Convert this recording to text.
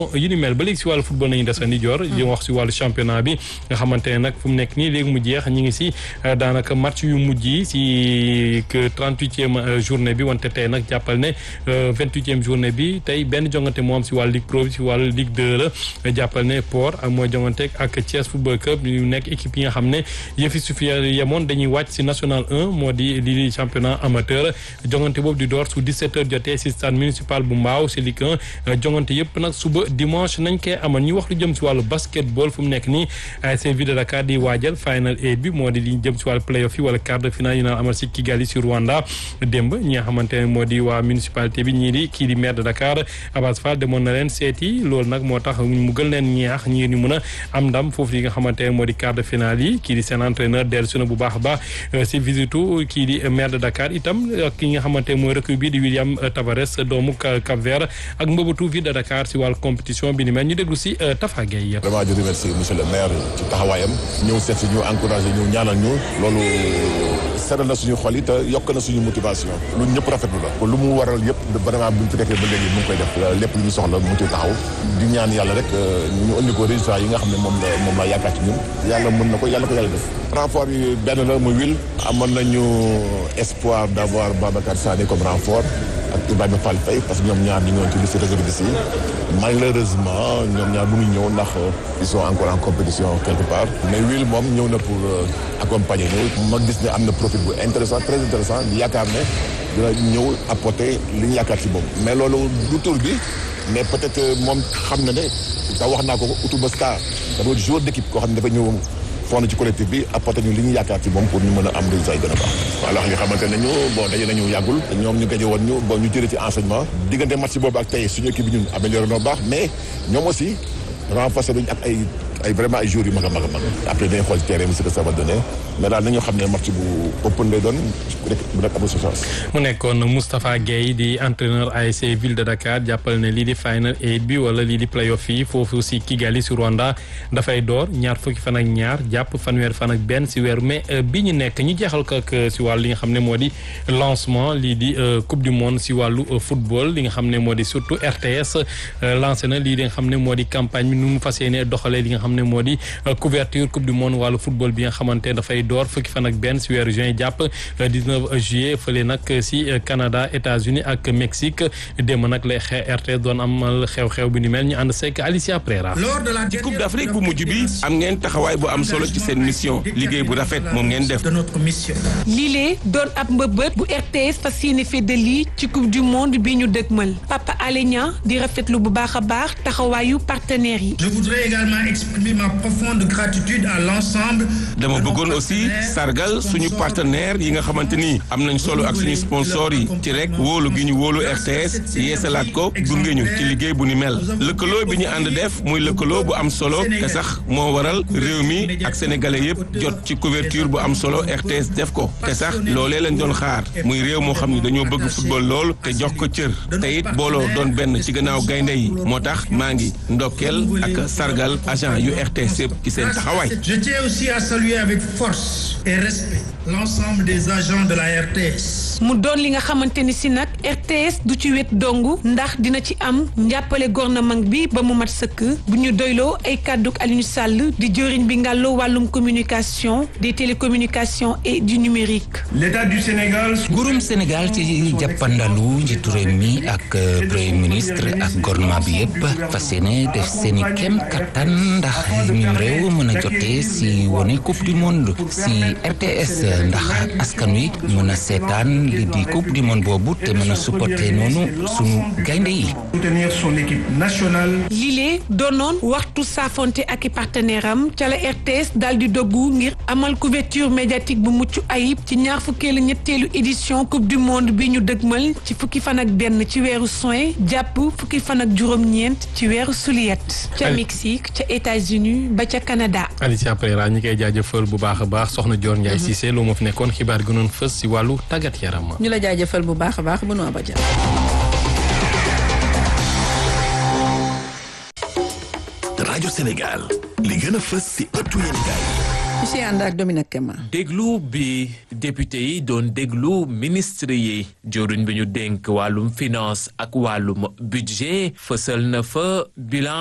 yu ni mel ba léegi si wàllu football nañu desandi joor di wax si wàllu championnat bi nga xamante ne nag fu mu nekk nii léegi mu jeex ñi ngi si daanaka match yu mujj yi si que trente-huitième journée bi wante tey nag jàppal ne vingt-huitième journée bi tey benn jongante moo am si wàllu Ligue Pro bi si wàllu Ligue 2 la jàppal ne Port ak mooy jongante ak Thiès Football Club ñu nekk équipe yi nga xam ne yëfi su fi yemoon dañuy wàcc si national 1 moo di lii di championnat amateur jongante boobu di door su 17 heures jotee si stade municipal bu Mbaaw si Ligue 1 jongante yëpp nag suba dimanche nañ koy amal ñu wax lu jëm si wàllu basketball fu mu nekk nii ASC Ville de Dakar di waajal final eight bi moo di li jëm si wàllu playoff yi wala quart de finale yi naan amal si Kigali si Rwanda démb ñi nga xamante ne moo di waa municipalité bi ñii di kii di maire de Dakar Abass Fall demoon na leen seeti loolu nag moo tax mu gën leen ñaax ñii ni mun a am ndam foofu yi nga xamante ne moo di quart de finale yi kii di seen entraîneur dellu si na bu baax a baax si visitu kii di maire de Dakar itam ak ki nga xamante ne mooy recrue bi di William Tavares doomu Cap Vert ak mbëbatu Ville de Dakar si wàllu compétition bi ni mel ñu déglu si Tafa Gueye. vraiment di remercier monsieur le maire ci taxawaayam ñëw seet si ñu encouragé ñu ñaanal ñu loolu seral na suñu xol yi te yokk na suñu motivation lu ñëpp rafetlu la lu mu waral yëpp vraiment bu ñu fi nekkee ba léegi mu ngi koy def lépp lu ñu soxla mu ngi ciy taxaw di ñaan yàlla rek ñu indi ko résultat yi nga xam ne moom la moom la yaakaar ci ñun yàlla mën na ko yàlla ko yàlla def renfort yi benn la muy wil amoon nañu espoir d' avoir Babacar Sané comme renfort ak Ibrahima Fall Faye parce que ñoom ñaar ñu ngi woon ci liste réserviste yi malheureusement ñoom ñaar mënuñ ñëw ndax ils sont encore en compétition quelque part mais Will moom ñëw na pour accompagner ñu ma gis ne am na profil bu intéressant très intéressant di yaakaar ne dina ñëw apporter li ñu yaakaar ci moom mais loolu du tur bi mais peut-être moom xam na ne da wax naa ko Outouba Star dafa joueur d'équipe koo xam ne dafa ñëw fond ci collectif bi apporté ñu li ñu yaakaar ci moom pour ñu mën a am résultat yi gën a baax voilà nga xamante ne ñu bon daje nañu yàggul ñoom ñu gaje woon ñu bon ñu jëlee ci enseignement diggante match boobu ak tey suñu équipe bi ñun amélioré noo baax mais ñoom aussi renforcé nañu ak ay ay vraiment ay jours yu mag a mag a mag après dañuy xool terrain bi ce que ça va donner mais daal nañu xam ne match bu open lay doon rek bu nekk amul sa chance mu nekkoon Moustapha Guèye di entraîneur ASC Ville de Dakar jàppal ne lii di final eight bi wala lii di playoff yi foofu si Kigali si Rwanda dafay door ñaar fukki fan ak ñaar jàpp fanweer fan ak benn si weeru mais bi ñu nekk ñu jeexal ko ak si wàllu li nga xam ne moo di lancement lii di coupe du monde si wàllu football li nga xam ne moo di surtout RTS lancé na lii di nga xam ne moo di campagne bi nu mu fas yéene doxalee li nga xam ne moo di couverture coupe du monde wàllu football bi nga xamante dafay door fukki fan ak benn si weeru juin jàpp 19 juillet fële nag si Canada États-Unis ak Mexique démb nag lay RTS doon amal xew-xew bi ni mel ñu ànd seek Alicia Prera ci coupe d'Afrique bu mujj bi am ngeen taxawaay bu am solo ci seen mission liggéey bu rafet moom ngeen def lii doon ab mbëbët bu RTS fas yéene feddali ci coupe du monde bi ñu dëgmal Papa Alé Niang di rafetlu bu baax a baax taxawaayu partenaires yi Je voudrais également exprimer ma profonde gratitude à l'ensemble dama bëggoon aussi sargal suñu partenaire yi nga xamante ni am nañ solo ak suñu sponsor yi ci rek wóolu gi ñu wóolu RTS yeesalaat ko gunge ñu ci liggéey bu ni mel lëkkaloo bi ñu ànd def muy lëkkaloo bu am solo te sax moo waral réew mi ak sénégalais yëpp jot ci couverture bu am solo RTS def ko te sax loolee lañ doon xaar muy réew moo xam ni dañoo bëgg football lool te jox ko cër te it booloo doon benn ci gannaaw gaynde yi moo tax maa ngi ndokkeel ak sargal agent yu RTS yëpp ci seen taxawaay. Je tiens aussi à saluer avec force et respect l'ensemble des agents de la RTS. mu doon li nga xamante ni si nag RTS du ci wet dong ndax dina ci am njàppale gouvernement bi ba mu mat sëkk bu ñu doyloo ay kàdduk Aliou Sall di jëriñ bi ngàlloo wàllum communication des télécommunications et du numérique. L'État du Sénégal. nguurum Sénégal ci jàppandalu njiitu réew mi ak premier ministre ak gouvernement bi yëpp fas yéene def seeni kem kattan ndax ñun réew mën a jotee si wone coupe du monde si RTS ndax askan wi mën a seetaan li di coupe du monde boobu te mën a supporter noonu sunu gaynde yi. soutenir son équipe nationale. lile doonoon waxtu saafonte ak i partenaire am ca la RTS daal di doggu ngir amal couverture médiatique bu mucc ayib ci ñaar fukkeelu ñetteelu édition coupe du monde bi ñu dëgmal ci fukki fan ak benn ci weeru juin jàpp fukki fan ak juróom-ñeent ci weeru juillet ca Mexique ca États-Unis ba ca Canada. Alicia Pereira ñi koy jaajëfal bu baax a baax soxna Dior Ndiaye Cissé loo moo fi nekkoon xibaar gënoon fës si wàllu tàggat yaram. ñu la jaajëfal bu baax a baax bu nu abaja rajo Sénégal li gën a fës si ëttu yéenekaay ci si ànd ak Dominique Kema. déglu bi député yi doon déglu ministre yi jëruñ bi ñu dénk wàllum finance ak wàllum budget fësal na fa bilan